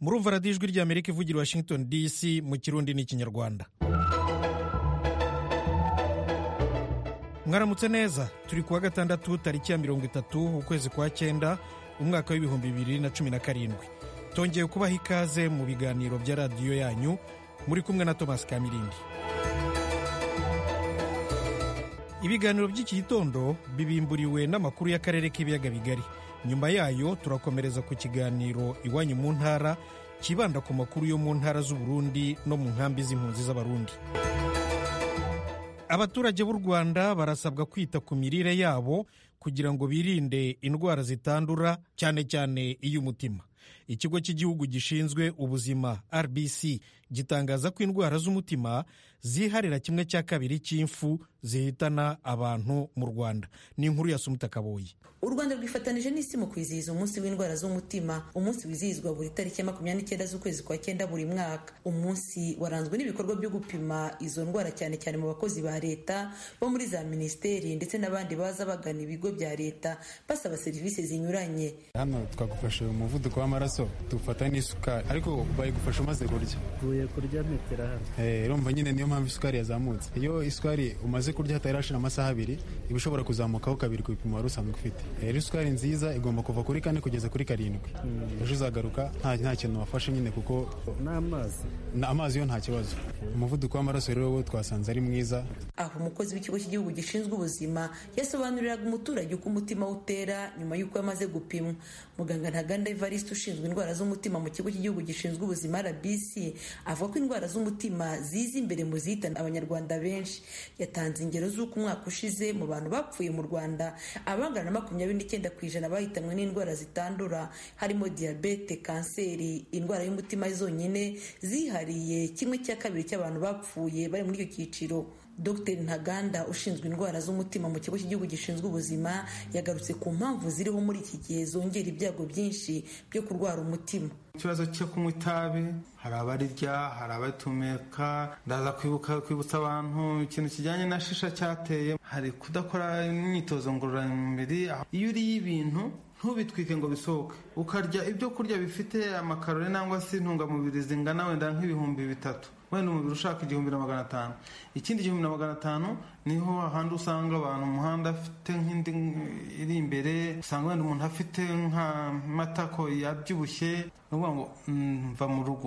murumva radiyo ijwi ry'amerika ivugira washington dc mu kirundi n'ikinyarwanda mwaramutse neza turi kuwa gatandatu tariki ya mirongo itatu ukwezi kwa cyenda umwaka w'ibihumbi bibiri na cumi na karindwi tongeye kubaha ikaze mu biganiro bya radiyo yanyu muri kumwe na thomas kamirindi ibiganiro by'iki gitondo bibimburiwe n'amakuru y'akarere k'ibiyaga bigari nyuma yayo turakomereza ku kiganiro iwanyu mu ntara kibanda ku makuru yo mu ntara z'uburundi no mu nkambi z'impunzi z'abarundi abaturage b'u rwanda barasabwa kwita ku mirire yabo kugira ngo birinde indwara zitandura cyane cyane iy'umutima ikigo cy'igihugu gishinzwe ubuzima rbc gitangaza ko indwara z'umutima ziharira kimwe cya kabiri cy'imfu zihitana abantu mu rwanda ni inkuru ya sumuta kaboyi u rwanda rwifatanije n'isi mu kwizihiza umunsi w'indwara z'umutima umunsi wizihizwa buri tariki ya makumyabiri n'icyenda z'ukwezi kwa cyenda buri mwaka umunsi waranzwe n'ibikorwa byo gupima izo ndwara cyane cyane mu bakozi ba leta bo muri za minisiteri ndetse n'abandi baza bagana ibigo bya leta basaba serivisi zinyuranye hano twagufasha umuvuduko w'amaraso dufata n'isukari ariko bayigufasha umaze kurya uvuye kurya metero hano urumva nyine niyo mpamvu isukari yazamutse iyo isukari umaze kurya hatarashira amasaha abiri iba ishobora kuzamukaho kabiri ku bipimo wari usanzwe ufite rero isukari nziza igomba kuva kuri kane kugeza kuri karindwi ejo uzagaruka nta kintu wafashe nyine kuko n'amazi amazi yo nta kibazo umuvuduko w'amaraso rero wo twasanze ari mwiza aho umukozi w'ikigo cy'igihugu gishinzwe ubuzima yasobanuriraga umuturage uko umutima we utera nyuma y'uko yamaze gupimwa muganga ntaganda evariste ushinzwe indwara z'umutima mu kigo cy'igihugu gishinzwe ubuzima rbc avuga ko indwara z'umutima ziza imbere mu zihitana abanyarwanda benshi yatanze ingero z'uko umwaka ushize mu bantu bapfuye mu rwanda abangana na makumyabiri n'icyenda ku ijana bahitanwe n'indwara zitandura harimo diyabete kanseri indwara y'umutima zonyine zihariye kimwe cya kabiri cy'abantu bapfuye bari muri icyo cyiciro dr ntaganda ushinzwe indwara z'umutima mu kigo cy'igihugu gishinzwe ubuzima yagarutse ku mpamvu ziriho muri iki gihe zongera ibyago byinshi byo kurwara umutima ikibazo cyo kunywa itabi hari abarirya hari abatumeka ndaza kwibuka kwibutsa abantu ikintu kijyanye na shisha cyateye hari kudakora imyitozo ngororamubiri iyo uriye ibintu ntubitwike ngo bisohoke ukarya ibyo kurya bifite amakarori cyangwa se intungamubiri zingana wenda nk'ibihumbi bitatu wenda umubiri ushaka igihumbi na magana atanu ikindi gihumbi na magana atanu niho ahandi usanga abantu umuhanda afite nk'indi iri imbere usanga wenda umuntu afite nk'amatako yabyibushye ni ukuvuga ngo mva mu rugo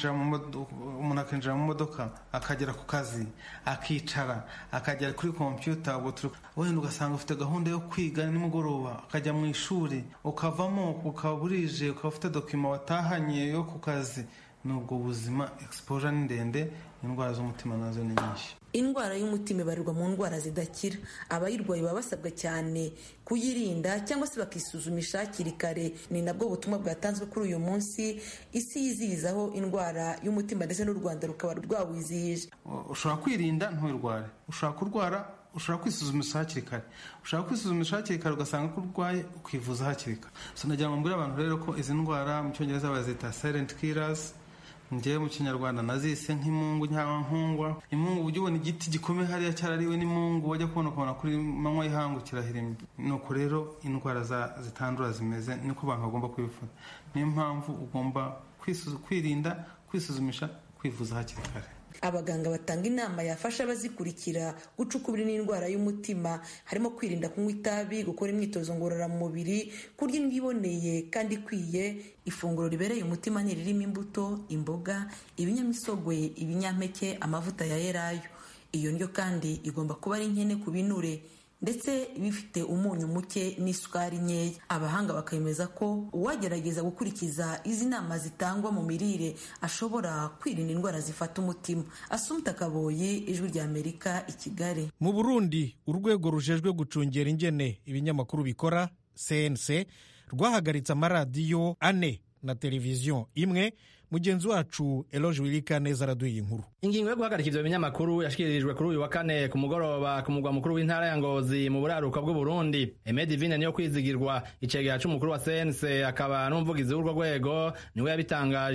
umuntu akinjira mu modoka akagera ku kazi akicara akagera kuri kompiyuta wenda ugasanga ufite gahunda yo kwiga nimugoroba akajya mu ishuri ukavamo ukaba burije ukaba ufite dokima watahanye yo ku kazi n'ubwo buzima exposure ni ndende indwara z'umutima nazo ni nyinshi indwara y'umutima ibarirwa mu ndwara zidakira abayirwaye baba basabwa cyane kuyirinda cyangwa se bakisuzumisha hakiri kare ni nabwo butumwa bwatanzwe kuri uyu munsi isi yizihizaho indwara y'umutima ndetse n'u rwanda rukaba rwawizihije ushobora kwirinda nturware ushobora kurwara ushobora kwisuzumisha hakiri kare ushobora kwisuzumisha hakiri kare ugasanga ko urwaye ukivuza hakiri kare so nagira ngo mbwire abantu rero ko izi ndwara mu cyongereza bazita silent killers ngewe mu kinyarwanda nazise nk'imungu cyangwa nkungwa imungu ujya ubona igiti gikomeye hariya cyarariwe n'imungu wajya kubona ukabona kuri manywa y'ihangu kirahirimye nuko rero indwara zitandura zimeze niko abantu bagomba kubifata niyo mpamvu ugomba kwirinda kwisuzumisha kwivuza hakiri kare abaganga batanga inama yafasha abazikurikira gucukubira n'indwara y'umutima harimo kwirinda kunywa itabi gukora imyitozo ngororamubiri kurya indyo iboneye kandi ikwiye ifunguro ribereye umutima ntiririmo imbuto imboga ibinyamisogwe ibinyampeke amavuta ya elayo iyo ndyo kandi igomba kuba ari nkene ku binure ndetse bifite umunyu muke n'isukari nkeya abahanga bakemeza ko uwagerageza gukurikiza izi nama zitangwa mu mirire ashobora kwirinda indwara zifata umutima asumta kaboyi ijwi rya amerika i kigali mu burundi urwego rujejwe gucungera ingene ibinyamakuru bikora cnc rwahagaritse amaradiyo ane na televiziyo imwe mugenzi wacu eloge wirika neza araduha inkuru ingingo yo guhagarika ivyo binyamakuru yashyikirijwe kuri uyu wa kane ku mugoroba ku mugwa mukuru w'intara ya ngozi mu buraruka bw'uburundi eme divine niyo kwizigirwa icegera c'umukuru wa cnc akaba n'umuvugizi w'urwo rwego niwe yabitangaje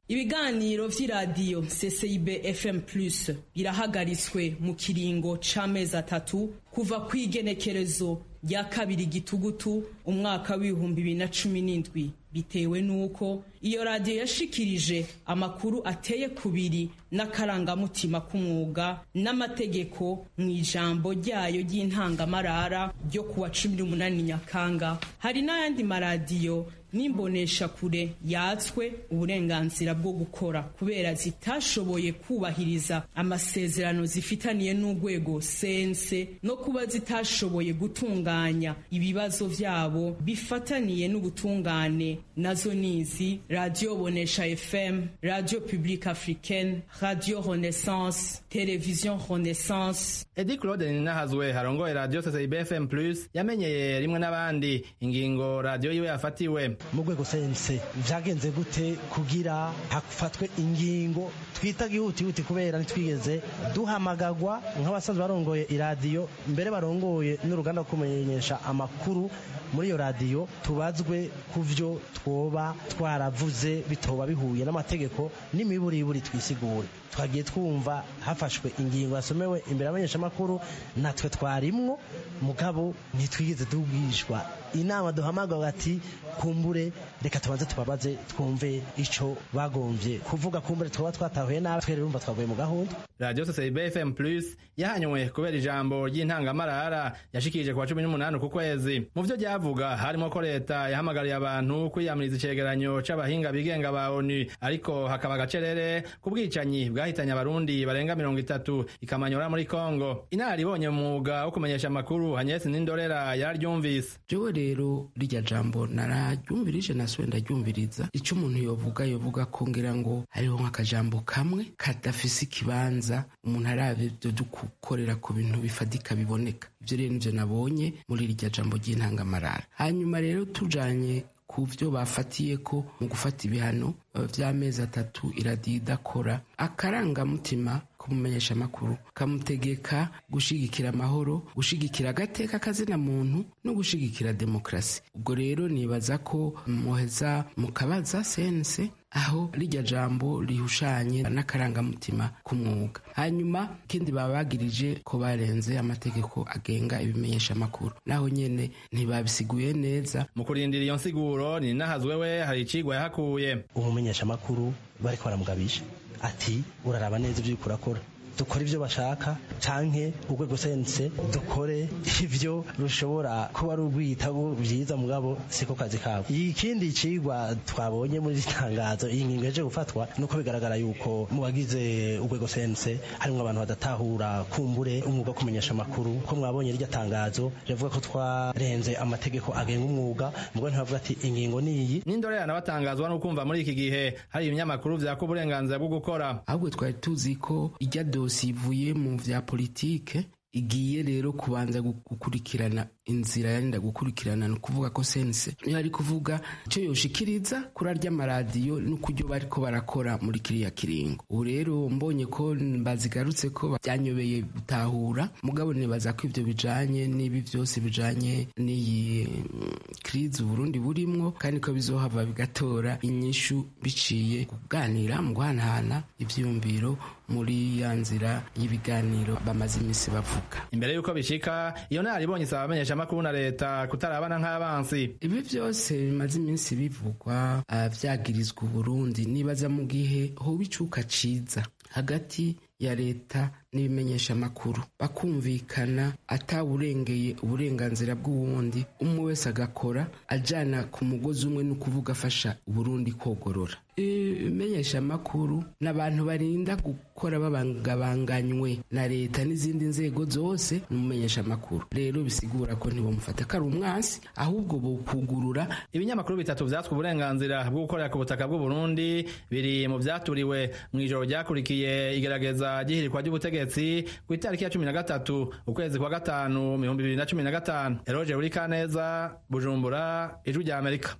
ibiganiro vy'iradiyo ccib fm plus birahagaritswe mu kiringo c'amezi atatu kuva kw'igenekerezo rya kabiri gitugutu umwaka w'ibihumbi bibiri na cumi n'indwi bitewe n'uko iyo radiyo yashikirije amakuru ateye kubiri n'akarangamutima k'umwuga n'amategeko mu ijambo ryayo ry'intangamarara ryo kuwa cumi n'umunani nyakanga hari n'ayandi maradiyo n'imbonesha kure yatswe uburenganzira bwo gukora kubera zitashoboye kubahiriza amasezerano zifitaniye n'urwego sense no kuba zitashoboye gutunganya ibibazo vyabo bifataniye n'ubutungane nazo nizi radio bonesha fm radio publique africaine radio renaissance television renaissance edi claude ninahazwe harongoye radio ccib fm plus yamenyeye rimwe n'abandi ingingo radio yiwe yafatiwe mu rwego sense vyagenze gute kugira hafatwe ingingo twita gihutihuti kubera ntitwigeze duhamagagwa nk'abasanzwe barongoye iradiyo mbere barongoye n'uruganda rwo kumenyesha amakuru muri iyo radiyo tubazwe ku vyo twoba twaravuze bitoba bihuye n'amategeko n'imiburiburi twisigure twagiye twumva hafashwe ingingo yasomewe imbere y'abamenyeshamakuru natwe twarimwo mugabo ntitwigeze tubwishwa inama duhamagawe ati kumbure reka tubanze tubabaze twumve ico bagomvye kuvuga kumbure twaba twatahuye nabi twere urumva twavuye mu gahunda radio ccib fm plus yahanywe kubera ijambo ry'intangamarara yashikirije ku wa cumi n'umunani ku kwezi mu vyo ryavuga harimo ko leta yahamagariye abantu kwiyamiriza icegeranyo c'abahinga bigenga ba onu ariko hakaba agacerere ku bwicanyi bwahitanye abarundi barenga mirongo itatu ikamanyora muri kongo inararibonye mu mwuga wo kumenyesha amakuru hanyesi n'indorera yararyumvise jewe rero rirya jambo nararyumvirije nasuwe ndaryumviriza ico umuntu yovuga yovuga ko ngira ngo hariho nk'akajambo kamwe kadafise ikibanza umuntu arabe vyo dukukorera ku bintu bifadika biboneka ivyo rero nivyo nabonye muri rirya jambo ry'intangamarara hanyuma rero tujanye ku vyo bafatiye ko mu gufata ibihano vy'amezi atatu iradiyo idakora akarangamutima kumumenyesha amakuru kamutegeka gushigikira amahoro gushigikira agateka kazina muntu no gushigikira demokrasi ubwo rero nibaza ko muheza mukabaza sense aho rijya jambo rihushanye n'akarangamutima k'umwuga hanyuma ikindi baba bagirije ko barenze amategeko agenga ibimenyesha amakuru naho nyene ntibabisiguye neza mu kurindira iyo nsiguro ni nahazwe we hari icigwa yahakuye umumenyesha amakuru bariko baramugabisha ati uraraba neza ibyo uriko urakora dukore ibyo bashaka canke urwego sense dukore ivyo rushobora kuba ari urwitabo vyiza mugabo siko kazi kabo ikindi cigwa twabonye muri itangazo iyi ngingo yaje gufatwa nuko bigaragara yuko mu bagize urwego sense harimwo abantu badatahura kumbure umwuga wo kumenyesha amakuru ko mwabonye rirya tangazo rivuga ko twarenze amategeko agenga umwuga mugabo ntibavuga ati ingingo niyi n'indorerana batangazwa no kumva muri iki gihe hari ibinyamakuru vyaka uburenganzira bwo gukora ahubwo twari tuzi ko ijya dosi ivuye mu vya politike igiye rero kubanza gukurikirana inzira yarinda gukurikirana ni ukuvuga ko sense niyo ari kuvuga icyo yoshikiriza kuri arya maradiyo n'ukuryo bariko barakora muri kiriya kiringo ubu rero mbonye ko bazigarutse ko byanyobeye gutahura mugabo nibaza ko ivyo bijanye n'ibi vyose bijanye n'iyi krizi uburundi burimwo kandi ko bizohava bigatora inyishu biciye kuganira mu guhanahana ivyiyumviro muri ya nzira y'ibiganiro bamaze imisi bavuga imbere y'uko bishika iyo naribonye isaba abamenyesha amakuru na leta kutarabana nk'abansi ibi byose bimaze iminsi bivugwa vyagirizwa uburundi nibaza mu gihe hoba icuka ciza hagati ya leta n'ibimenyesha amakuru bakumvikana atawurengeye uburenganzira bw'uwundi umwe wese agakora ajana ku mugozi umwe no kuvuga afasha uburundi kogorora ibimenyesha amakuru n'abantu barinda gukora babangabanganywe na leta n'izindi nzego zose n'umumenyesha amakuru rero bisigura ko ntibamufata ko ari umwansi ahubwo bokugurura ibinyamakuru bitatu vyatswe uburenganzira bwo gukorera ku butaka bw'uburundi biri mu vyaturiwe mw'ijoro ryakurikiye igerageza ry'ihirikwa ry'ubutegetsi ku itariki ya cumi na gatatu ukwezi kwa gatanu ibihumbi bibiri na cumi na gatanu eroje buri kaneza bujumbura ijwi rya amerika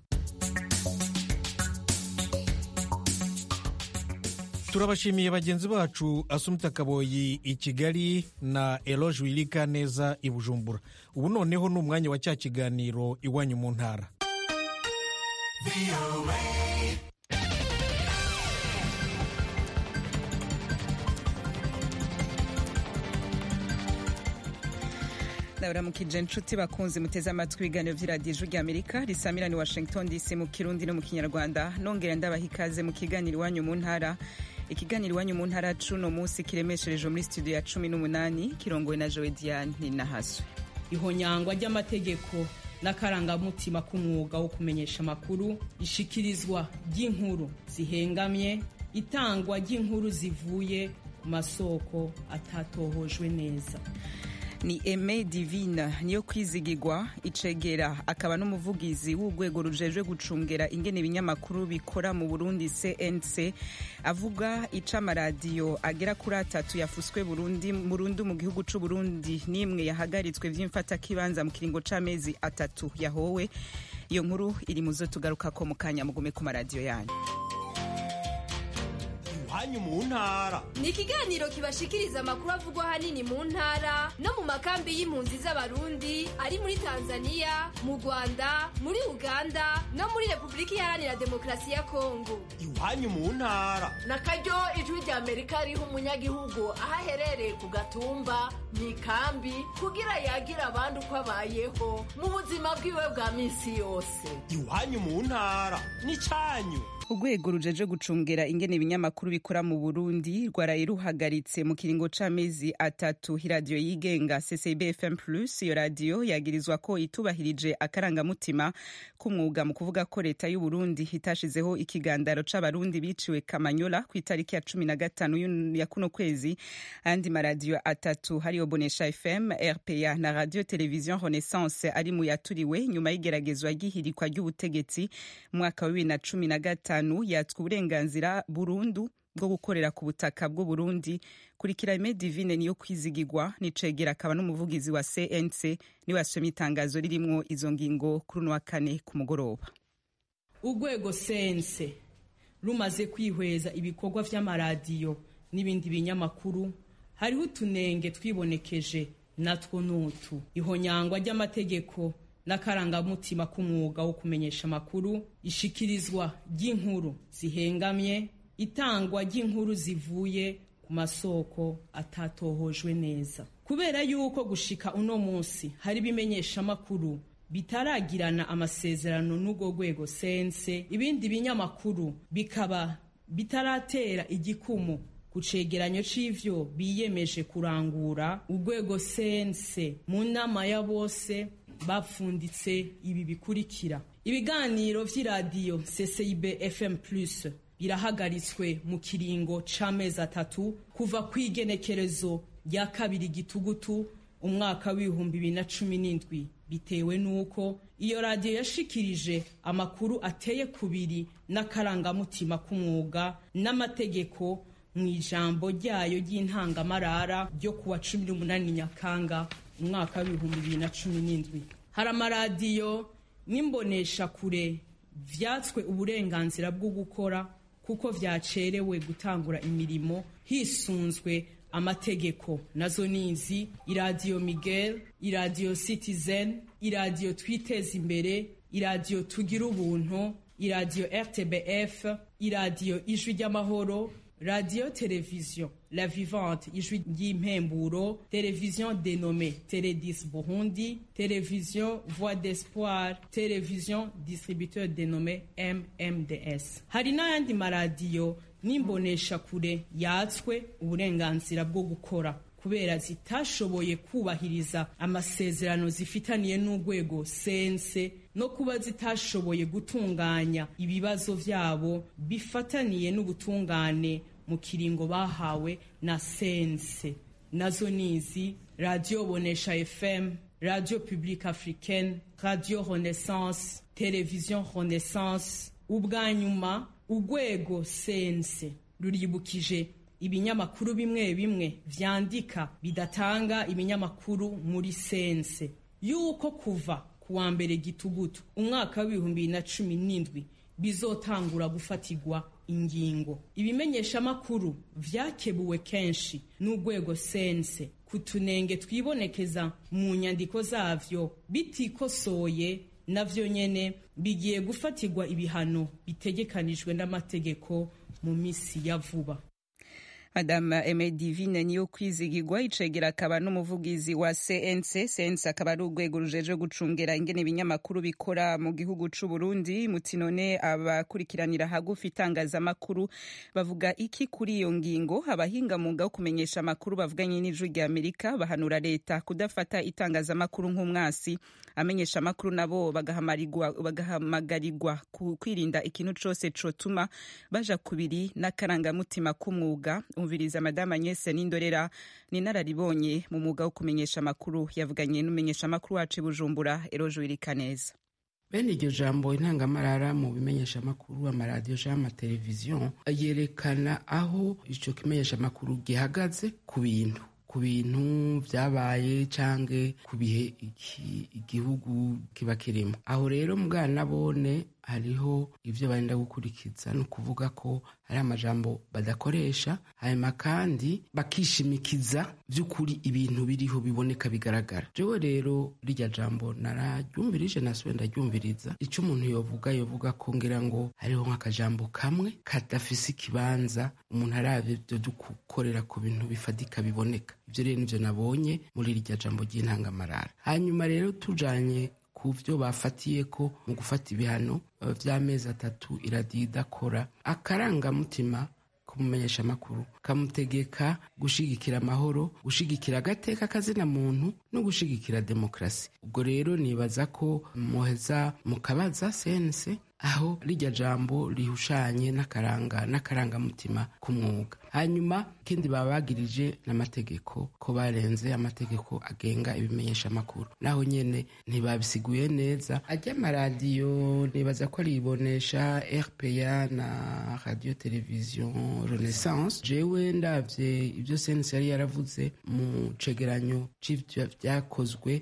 turabashimiye bagenzi bacu asumta kaboyi i kigali na eloge wirika neza i bujumbura ubu noneho ni umwanya wa cya kiganiro iwanyu mu ntara ndabaramukije inshuti bakunze muteze amatwi ibiganiro by'iradiyo ijwi ry'amerika risamirani washington dc mu kirundi no mu kinyarwanda nongera ndabaha ikaze mu kiganiro iwanyu mu ntara ikiganiro iwanyu mu ntara cuno munsi kiremeshereje muri studio ya cumi n'umunani kirongowe na jowe diane ninahaswe ihonyangwa ry'amategeko n'akarangamutima k'umwuga wo kumenyesha amakuru ishikirizwa ry'inkuru zihengamye itangwa ry'inkuru zivuye ku masoko atatohojwe neza ni eme divina niyo kwizigirwa icegera akaba n'umuvugizi w'urwego rujejwe gucungera ingene ibinyamakuru bikora mu burundi cnc avuga ica amaradiyo agera kuri atatu yafuswe burundu mu gihugu c'u burundi n'imwe yahagaritswe vy'imfatakibanza mu kiringo c'amezi atatu yahowe iyo nkuru iri mu zo tugarukako mu kanya mugume ku maradiyo yanyu iwanyu mu ntara ni ikiganiro kibashikiriza amakuru avugwa ahanini mu ntara no mu makambi y'impunzi z'abarundi ari muri tanzania mu rwanda muri uganda no muri repubulika iharanira demokarasi ya kongo iwanyu mu ntara na karyo ijwi rya amerika riha umunyagihugu aho aherereye ku gatumba mu ikambi kugira yagira abandi uko abayeho mu buzima bwiwe bwa minsi yose iwanyu mu ntara ni cyanyu urwego rujeje gucungera ingene ibinyamakuru bikora mu burundi rwaraye ruhagaritse mu kiringo c'amezi atatu iradiyo yigenga ccb fm plus iyo radiyo yagirizwa ko itubahirije akarangamutima k'umwuga mu kuvuga ko leta y'uburundi itashizeho ikigandaro c'abarundi biciwe kamanyola ku itariki ya cumi na gatanu ya kuno kwezi andi maradiyo atatu hariyo bonesha fm rpa na radio television renaissance ari mu yaturiwe nyuma y'igeragezwa ry'ihirikwa ry'ubutegetsi mu mwaka wa bibiri na cumi na gatanu gatanu yatswe uburenganzira burundu bwo gukorera ku butaka bw'u Burundi kurikira Aime Divine niyo kwizigirwa nicegera akaba n'umuvugizi wa CNC niwe yasomye itangazo ririmwo izo ngingo kuri uno wa kane ku mugoroba urwego CNC rumaze kwihweza ibikorwa vy'amaradiyo n'ibindi binyamakuru hariho utunenge twibonekeje natwo nutu ihonyangwa ry'amategeko n'akarangamutima k'umwuga wo kumenyesha amakuru ishikirizwa ry'inkuru zihengamye itangwa ry'inkuru zivuye ku masoko atatohojwe neza kubera yuko gushika uno munsi hari ibimenyesha amakuru bitaragirana amasezerano n'urwo rwego sense ibindi binyamakuru bikaba bitaratera igikumu ku cegeranyo c'ivyo biyemeje kurangura urwego sense mu nama ya bose bapfunditse ibi bikurikira ibiganiro vy'iradiyo ccib fm plus birahagaritswe mu kiringo c'amezi atatu kuva kw'igenekerezo rya kabiri gitugutu umwaka w'ibihumbi bibiri na cumi n'indwi bitewe n'uko iyo radiyo yashikirije amakuru ateye kubiri n'akarangamutima k'umwuga n'amategeko mu ijambo ryayo ry'intangamarara ryo kuwa cumi n'umunani nyakanga umwaka w'ibihumbi bibiri na cumi n'indwi hari amaradiyo n'imboneshakure vyatswe uburenganzira bwo gukora kuko vyacerewe gutangura imirimo hisunzwe amategeko nazo nizi iradiyo miguel iradiyo citizen iradiyo twiteza imbere iradiyo tugira ubuntu iradiyo rtbf iradiyo ijwi ry'amahoro radio television la vivante ijwi ry'impemburo television dénommée télédis burundi télévision voix d'espoir télévision distributeur dénommé mmds hari n'ayandi maradiyo n'imboneshakure yatswe uburenganzira bwo gukora kubera zitashoboye kubahiriza amasezerano zifitaniye n'urwego sense no kuba zitashoboye gutunganya ibibazo vyabo bifataniye n'ubutungane mu kiringo bahawe na sense nazo nizi radio bonesha fm radio publique africaine radio renaissance television renaissance ubwa nyuma urwego sense ruribukije ibinyamakuru bimwe bimwe vyandika bidatanga ibinyamakuru muri sense yuko kuva ku wa mbere gitugutu umwaka w'ibihumbi bibiri na cumi n'indwi bizotangura gufatirwa ingingo ibimenyeshamakuru vyakebuwe kenshi n'urwego sense ku tunenge twibonekeza mu nyandiko zavyo bitikosoye navyo nyene bigiye gufatirwa ibihano bitegekanijwe n'amategeko mu misi ya vuba madame Aime Divine niyo kwizigirwa icegera akaba n'umuvugizi wa CNC CNC akaba ari urwego rujeje gucungera ingene ibinyamakuru bikora mu gihugu c'u Burundi mutinone abakurikiranira hagufi itangazamakuru bavuga iki kuri iyo ngingo abahinga mwuga wo kumenyesha amakuru bavuganye n'ijwi rya Amerika bahanura leta kudafata itangazamakuru nk'umwasi amenyesha amakuru nabo bagahamagarirwa kwirinda ikintu cose cotuma baja kubiri n'akarangamutima k'umwuga umviriza madama Agnès Nindorera ni nararibonye mu mwuga wo kumenyesha amakuru yavuganye n'umenyesha amakuru wacu Bujumbura Erojo Irikaneza bene iryo jambo intangamarara mu bimenyesha amakuru amaradiyo canke amateleviziyo yerekana aho ico kimenyesha amakuru gihagaze ku bintu ku bintu vyabaye canke ku bihe igihugu kiba kirimo aho rero mugana bone hariho ivyo barenda gukurikiza ni ukuvuga ko hari amajambo badakoresha hanyuma kandi bakishimikiza vy'ukuri ibintu biriho biboneka bigaragara jewe rero rirya jambo nararyumvirije nasubiye ndaryumviriza ico umuntu yovuga yovuga ko ngira ngo hariho nk'akajambo kamwe kadafise ikibanza umuntu aravye vyo dukorera ku bintu bifadika biboneka ivyo rero nivyo nabonye muri rirya jambo ry'intangamarara hanyuma rero tujanye ku vyo bafatiye ko mu gufata ibihano vy'amezi atatu iradiyo idakora akarangamutima kumumenyesha amakuru kamutegeka gushigikira amahoro gushigikira agateka kazina muntu no gushigikira demokrasi ubwo rero nibaza ko muheza mukabaza sense aho rijya jambo rihushanye n'akaranga n'akarangamutima k'umwuga hanyuma ikindi baba bagirije n'amategeko ko barenze amategeko agenga ibimenyesha amakuru naho nyene ntibabisiguye neza ajya amaradiyo nibaza ko aribonesha rpa na radio televiziyo renaissance jewe ndavye ibyo sense yari yaravuze mu cegeranyo c'ivyo vyakozwe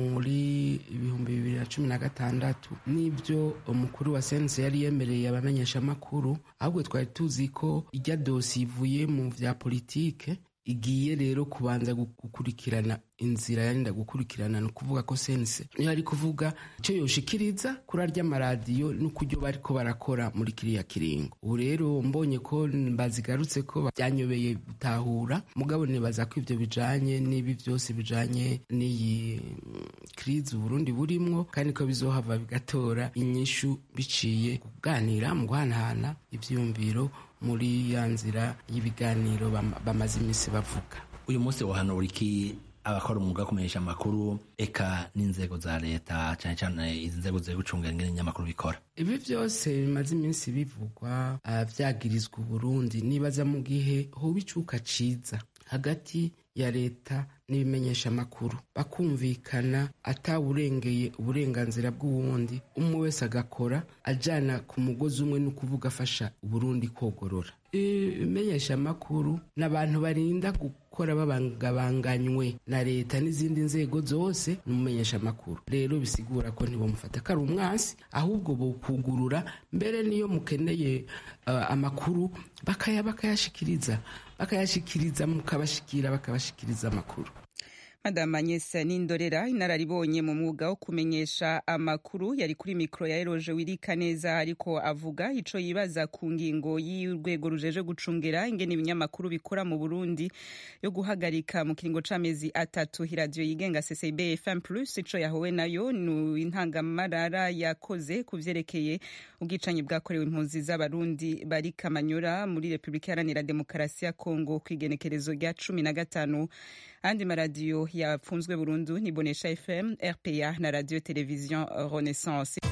muri ibihumbi bibiri na cumi na gatandatu n'ibyo umukuru wa sense yari yemereye abamenyesha amakuru ahubwo twari tuzi ko ijya dosi ivuye mu vya politike igiye rero kubanza gukurikirana inzira yarinda gukurikirana ni ukuvuga ko sense niyo ari kuvuga icyo yoshikiriza kuri arya maradiyo n'ukuryo bariko barakora muri kiriya kiringo ubu rero mbonye ko bazigarutse ko byanyobeye gutahura mugabo nibaza ko ivyo bijanye n'ibi vyose bijanye n'iyi krizi uburundi burimwo kandi ko bizohava bigatora inyishu biciye kuganira mu guhanahana ivyiyumviro muri ya nzira y'ibiganiro bamaze iminsi bavuga uyu munsi wahanura iki abakora umwuga wo kumenyesha amakuru eka n'inzego za leta cyane cyane izi nzego ziri gucungira ingene ibinyamakuru bikora ibi byose bimaze iminsi bivugwa vyagirizwa uburundi nibaza mu gihe hoba icuka ciza hagati ya leta n'ibimenyesha amakuru bakumvikana atawurengeye uburenganzira bw'uwundi umwe wese agakora ajana ku mugozi umwe no kuvuga afasha uburundi kogorora ibimenyesha amakuru ni abantu barinda gukora babangabanganywe na leta n'izindi nzego zose n'umumenyesha amakuru rero bisigura ko ntibamufata ko ari umwansi ahubwo bokugurura mbere niyo mukeneye uh, amakuru bakaya bakayashikiriza bakayashikiriza mukabashikira bakabashikiriza amakuru Madame Agnès Nindorera inararibonye mu mwuga wo kumenyesha amakuru yari kuri mikro ya Eroje Wirika neza ariko avuga ico yibaza ku ngingo y'urwego rujeje gucungera ingene ibinyamakuru bikora mu Burundi yo guhagarika mu kiringo c'amezi atatu radio yigenga CCB FM Plus ico yahowe nayo ni intangamarara yakoze kuvyerekeye ubwicanyi bwakorewe impunzi z'abarundi bari Kamanyora muri Republika Iharanira Demokarasi ya Kongo kwigenekerezo rya cumi na gatanu andi maradiyo yapfunzwe burundu ni bonesha fm rpa na radio television renaissance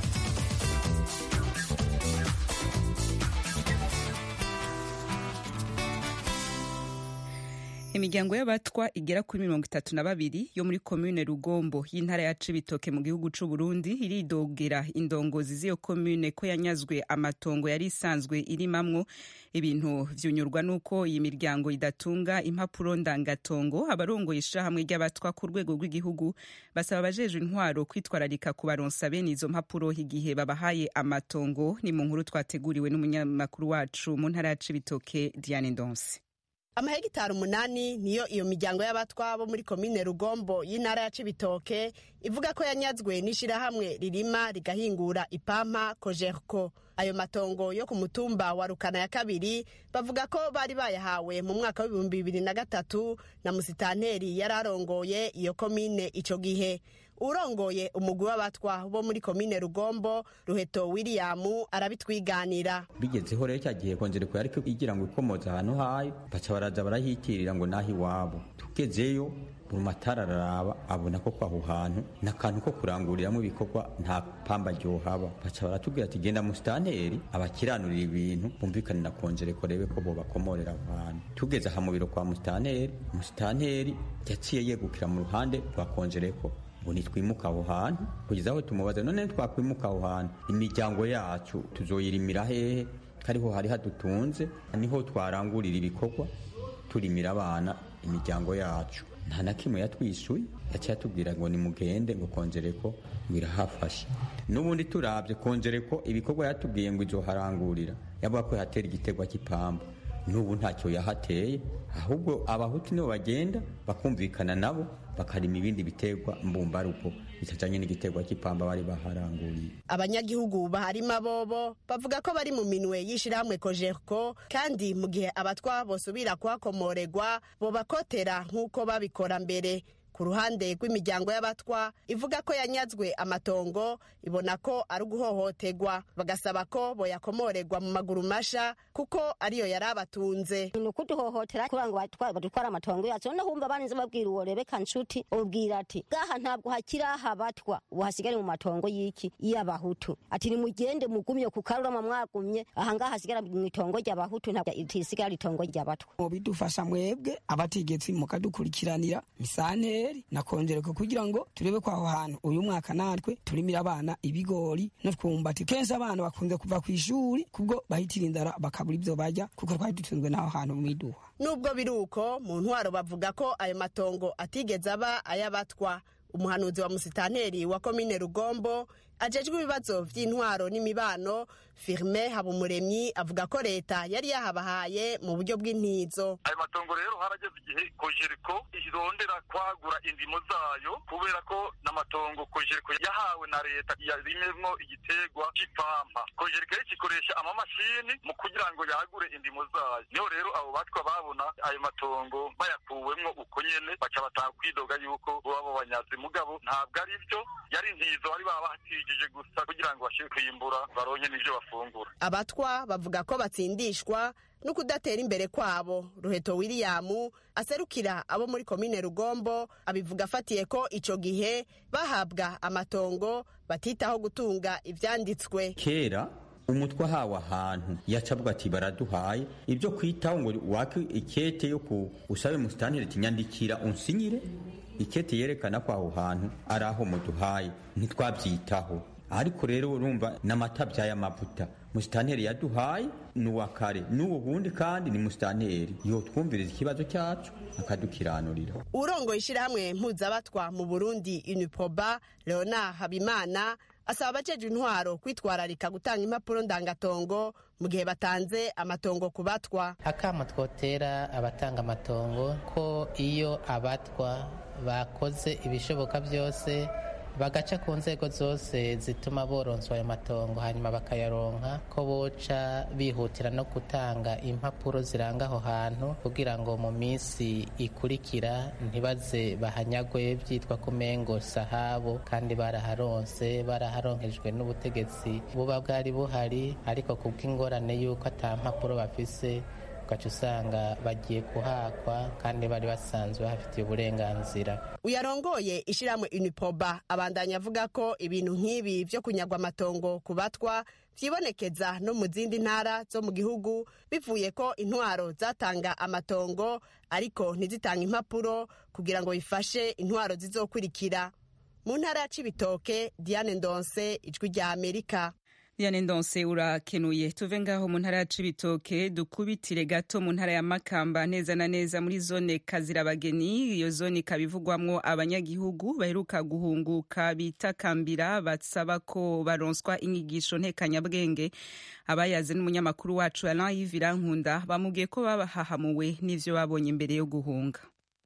imiryango y'abatwa igera kuri mirongo itatu na babiri yo muri komune rugombo y'intara ya cibitoke mu gihugu c'u burundi iridogera indongozi z'iyo komune ko yanyazwe amatongo yari isanzwe irimamwo ibintu vyunyurwa n'uko iyi miryango idatunga impapuro ndangatongo abarongoye ishirahamwe ry'abatwa ku rwego rw'igihugu basaba abajejwe intwaro kwitwararika kubaronsa bene izo mpapuro igihe babahaye amatongo ni mu nkuru twateguriwe n'umunyamakuru wacu mu ntara ya cibitoke diane ndonse amahegitari umunani niyo iyo miryango y'abatwa bo muri komine rugombo y'intara ya cibitoke ivuga ko yanyazwe n'ishirahamwe ririma rigahingura ipampa kojerko ayo matongo yo ku mutumba wa rukana ya kabiri bavuga ko bari bayahawe mu mwaka w'ibihumbi bibiri na gatatu na musitanteri yari arongoye iyo komine ico gihe urongoye umugwi w'abatwa bo muri komine rugombo ruheto william arabitwiganira bigezeho rero cya gihe kongereko yari igira ngo ikomoze ahantu hayo baca baraza barahitirira ngo naho iwabo tugezeyo buri matara araraba abona ko kwaho hantu ni akantu ko kuranguriramo ibikorwa nta pamba ryohaba baca baratubwira ati genda musitanteri abakiranurira ibintu bumvikane na kongereko rebe ko bo bakomorera abantu tugeze aha mu biro kwa musitanteri musitanteri yaciye yegukira mu ruhande rwa kongereko ngo nitwimuka aho hantu kugeza aho tumubaza none twakwimuka aho hantu imiryango yacu tuzoyirimira hehe kariho hari hadutunze niho twarangurira ibikorwa turimira abana imiryango yacu nta na kimwe yatwishuye yaciye atubwira ngo nimugende ngo kongereko ngo irahafashe n'ubundi turabye kongereko ibikorwa yatubwiye ngo izoharangurira yavuga ko yatera igitegwa cy'ipamba n'ubu ntacyo yahateye ahubwo abahutu nibo bagenda bakumvikana nabo bakarima ibindi biterwa mbumbaruko bitajanye n'igitegwa cy'ipamba bari baharanguriye abanyagihugu baharima bobo bavuga ko bari mu minwe y'ishirahamwe kojerko kandi mu gihe abatwa bosubira kuhakomoregwa bobakotera nk'uko babikora mbere ku ruhande rw'imiryango y'abatwa ivuga ko yanyazwe amatongo ibona ko ari uguhohoterwa bagasaba ko boyakomorerwa mu maguru masha kuko ariyo yari abatunze ni ukuduhohotera kugira ngo badutware amatongo yacu noneho wumva barinze babwira uwo rebeka nshuti ubwira ati gaha ntabwo hakiri aha abatwa ubu hasigare mu matongo y'iki y'abahutu ati nimugende mugumye ku karurama mwagumye aha ngaha hasigara mu itongo ry'abahutu ntabwo itisigara itongo ry'abatwa bidufasha mwebwe abategetsi mukadukurikiranira misanteri na kongereko kugira ngo turebe ko aho hantu uyu mwaka natwe turimira abana ibigori no twumbati kenshi abana bakunze kuva ku ishuri kubwo bahitira inzara bakabura ibyo bajya kuko twari dutunzwe n'aho hantu mu iduha nubwo biri uko mu ntwaro bavuga ko ayo matongo atigeze aba ay'abatwa umuhanuzi wa musitanteri wa komine rugombo ajejwe ibibazo vy'intwaro n'imibano firme habumuremyi avuga ko leta yari yahabahaye mu buryo bw'intizo ayo matongo rero harageze igihe kojeriko irondera kwagura indimo zayo kubera ko n'amatongo kojeriko yahawe na leta yarimemwo igitegwa c'ipampa kojeriko rero kikoresha amamashini mu kugira ngo yagure indimo zayo niho rero abo batwa babona ayo matongo bayakuwemwo uko nyene baca bataha kwidoga yuko boba banyazi mugabo ntabwo ari vyo yari intizo bari babahatijije gusa kugira ngo bashobore kwimbura baronke n'ivyo bafungura abatwa bavuga ko batsindishwa no kudatera imbere kwabo ruheto william aserukira abo muri komine rugombo abivuga afatiye ko ico gihe bahabwa amatongo batitaho gutunga ivyanditswe kera umutwe ahawe ahantu yacavuga ati baraduhaye ibyo kwitaho ngo wake ikete yo ku usabe musitantire tinyandikira unsinyire ikete yerekana ko aho hantu ari aho muduhaye ntitwabyitaho ariko rero urumva n'amata by'amavuta musitanteri yaduhaye ni uwa kare n'ubu bundi kandi ni musitanteri yo twumviriza ikibazo cyacu akadukiranurira urongoye ishyirahamwe mpuzabatwa mu burundi uniproba leonard habimana asaba abajejwe intwaro kwitwararika gutanga impapuro ndangatongo mu gihe batanze amatongo ku batwa akama twotera abatanga amatongo ko iyo abatwa bakoze ibishoboka byose bagaca ku nzego zose zituma boronswa ayo matongo hanyuma bakayaronka ko boca bihutira no gutanga impapuro ziranga aho hantu kugira ngo mu minsi ikurikira ntibaze bahanyagwe byitwa ko umengo sahabo kandi baraharonse baraharonkejwe n'ubutegetsi buba bwari buhari ariko kubw'ingorane y'uko ata mpapuro bafise ugaca usanga bagiye kuhakwa kandi bari basanzwe bafitiye uburenganzira uyarongoye ishyirahamwe unipoba abandanya avuga ko ibintu nk'ibi byo kunyagwa amatongo ku batwa byibonekeza no mu zindi ntara zo mu gihugu bivuye ko intwaro zatanga amatongo ariko ntizitange impapuro kugira ngo bifashe intwaro zizokurikira mu ntara ya cibitoke diane ndonse ijwi rya amerika Diane Ndonse urakenuye tuve ngaho mu ntara ya Cibitoke dukubitire gato mu ntara ya Makamba neza na neza muri zone Kazirabageni iyo zone ikabivugwamwo abanyagihugu baheruka guhunguka bitakambira basaba ko baronswa inyigisho ntekanyabwenge abayaze n'umunyamakuru wacu Alain Yves Nkunda bamubwiye ko babahahamuwe n'ivyo babonye imbere yo guhunga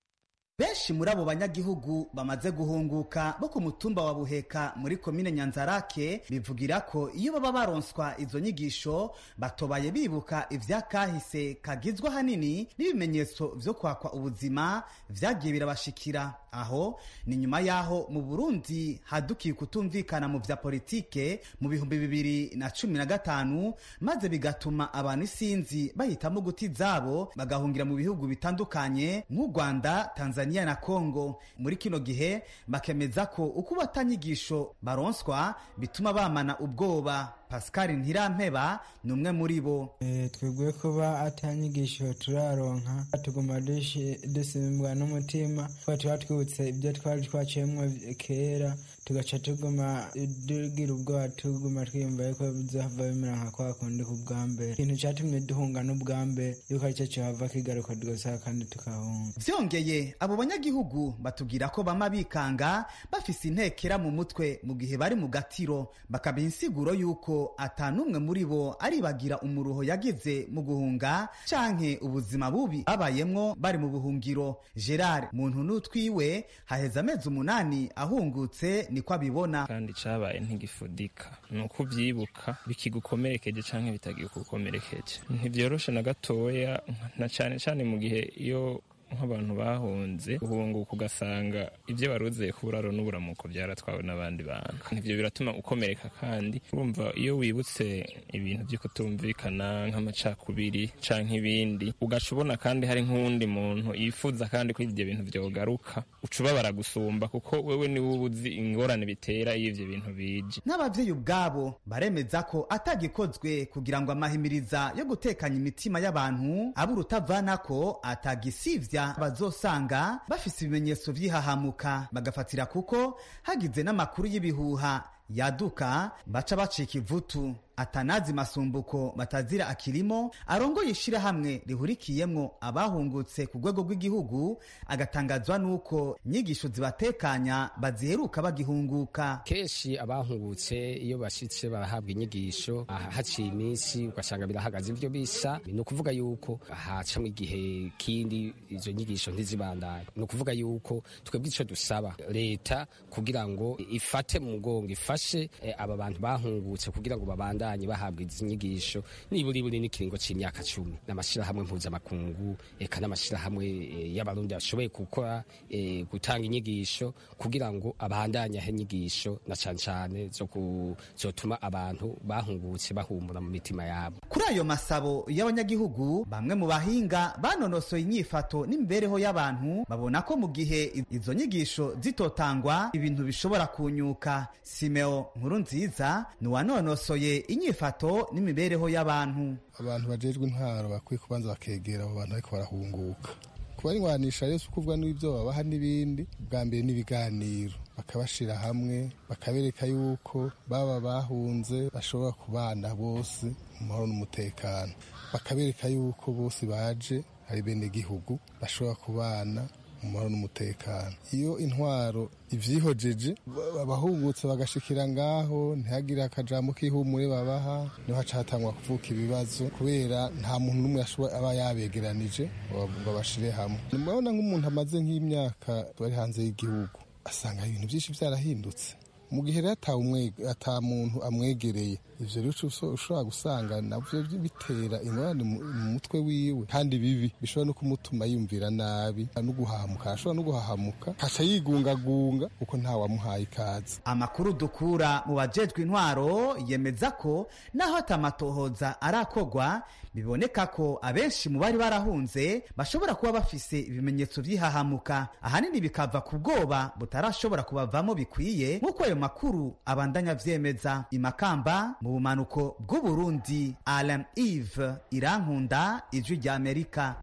benshi muri abo banyagihugu bamaze guhunguka bo ku mutumba wa buheka muri komine nyanzarake bivugira ko iyo baba baronswa izo nyigisho batobaye bibuka ivyakahise kagizwe ahanini n'ibimenyetso vyo kwakwa ubuzima vyagiye birabashikira aho ni nyuma y'aho mu burundi hadukiye kutumvikana mu vya politike mu bihumbi bibiri na cumi na gatanu maze bigatuma abantu isinzi bahitamo guti zabo bagahungira mu bihugu bitandukanye nk'u rwanda tanzania Tanzania na Kongo muri kino gihe bakemeza ko uko batanyigisho baronswa bituma bamana ubwoba Pascal Ntirampeba ni umwe muri bo e, twebwe kuba atanyigisho turaronka tuguma dusimbwa n'umutima kuba tuba twibutse ibyo twari twaciyemwo kera tugaca tuguma tugira ubwoba tuguma twiyumva yuko bizohava bimera nka kwa kundi ku bwa mbere ikintu catumye duhunga n'ubwa mbere yuko aricyo cohava kigaruka tugasaba kandi tukahunga vyongeye abo banyagihugu batubwira ko bama bikanga bafise intekera mu mutwe mu gihe bari mu gatiro bakabiha insiguro yuko atanumwe muri bo aribagira umuruho yagize mu guhunga canke ubuzima bubi babayemwo bari mu buhungiro gerard muntu n'utwiwe haheze amezi umunani ahungutse niko abibona kandi cabaye ntigifudika ni uko uvyibuka bikigukomerekeje canke bitagikukomerekeje ntivyoroshe na gatoya na cane cane mu gihe iyo nk'abantu bahunze uhunguka ugasanga ibyo waruzeye ku buraro n'uburamuko byaratwawe n'abandi bantu ivyo biratuma ukomereka kandi urumva iyo wibutse ibintu byo kutumvikana nk'amacakubiri canke ibindi ugaca ubona kandi hari nk'uwundi muntu yifuza kandi ko ivyo bintu vyogaruka uca ubabara gusumba kuko wewe niwe uba uzi ingorane bitera iyo ivyo bintu bije n'abavyeyi ubwabo baremeza ko atagikozwe kugira ngo amahimiriza yo gutekanya imitima y'abantu abe urutavanako atagisivya bazosanga bafise ibimenyetso vy'ihahamuka bagafatira kuko hagize n'amakuru y'ibihuha yaduka baca bacika ivutu atanazi masumbuko batazira akirimo arongoye ishirahamwe rihurikiyemwo abahungutse ku rwego rw'igihugu agatangazwa n'uko inyigisho zibatekanya baziheruka bagihunguka kenshi abahungutse iyo bashitse barahabwa inyigisho haciye iminsi ugasanga birahagaze ivyo bisa ni ukuvuga yuko hacamwo igihe kindi izo nyigisho ntizibandanye ni ukuvuga yuko twebwe ico dusaba leta kugira ngo ifate mu mugongo ifashe eh, aba bantu bahungutse kugira ngo babandanye babandanye bahabwa izi nyigisho niburi buri n'ikiringo c'imyaka cumi n'amashirahamwe mpuzamakungu eka n'amashirahamwe e, y'abarundi bashoboye gukora e, gutanga inyigisho kugira ngo abandanye aho inyigisho na cane cane zo kuzotuma abantu bahungutse bahumura mu mitima yabo kuri ayo masabo y'abanyagihugu bamwe mu bahinga banonosoye inyifato n'imibereho y'abantu babona ko mu gihe izo nyigisho zitotangwa ibintu bishobora kunyuka simeo nkuru nziza ni uwanonosoye inyifato n'imibereho y'abantu abantu bajejwe intwaro bakwiye kubanza bakegera abo bantu ariko barahunguka kubarwanisha rero ukuvuga n'ibyo babaha n'ibindi bwa mbere n'ibiganiro bakabashira hamwe bakabereka yuko baba bahunze bashobora kubana bose mu mahoro n'umutekano bakabereka yuko bose baje ari bene gihugu bashobora kubana mu mahoro n'umutekano iyo intwaro ivyihojeje abahungutse bagashikira ngaho ntihagire akajambo k'ihumure babaha niho haca hatangwa kuvuka ibibazo kubera nta muntu n'umwe aba yabegeranije ngo bashire hamwe murabona nk'umuntu amaze nk'imyaka bari hanze y'igihugu asanga ibintu byinshi byarahindutse mu gihe rero ata muntu amwegereye ivyo rero ushobora gusanga navyo bitera ingorane mu mutwe wiwe kandi bibi bishobora no kumutuma yumvira nabi no guhahamuka ashobora no guhahamuka haca yigungagunga kuko ntawamuhaye ikaze amakuru dukura mu bajejwe intwaro yemeza ko naho atamatohoza arakogwa biboneka ko abenshi mu bari barahunze bashobora kuba bafise ibimenyetso vy'ihahamuka ahanini bikava ku bwoba butarashobora kubavamo bikwiye nk'uko ayo makuru abandanya vyemeza imakamba mu bumanuko bw'uburundi alam eve irankunda ijwi rya amerika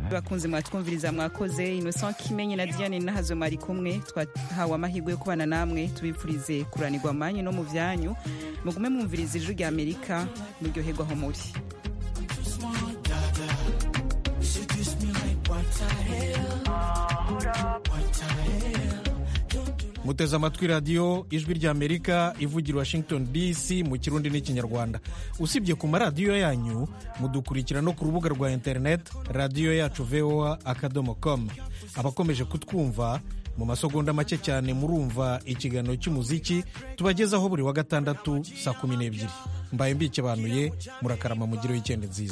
bakunze mwatwumviriza mwakoze innocent kimenyi na diane nahazo mari kumwe twahawe amahirwe yo kubana namwe tubipfurize kuranirwa amanyu no mu vyanyu mugume mwumviriza ijwi rya amerika muryoherwa aho muri muteze amatwi radiyo ijwi ry'amerika ivugira washington dc mu kirundi n'ikinyarwanda usibye ku maradiyo yanyu mudukurikira no ku rubuga rwa interineti radiyo yacu voa akadomo com abakomeje kutwumva mu masegonda make cyane murumva ikiganiro cy'umuziki tubagezaho buri wa gatandatu saa kumi n'ebyiri mbaye mbikebanuye murakarama mugire w'ikende nziza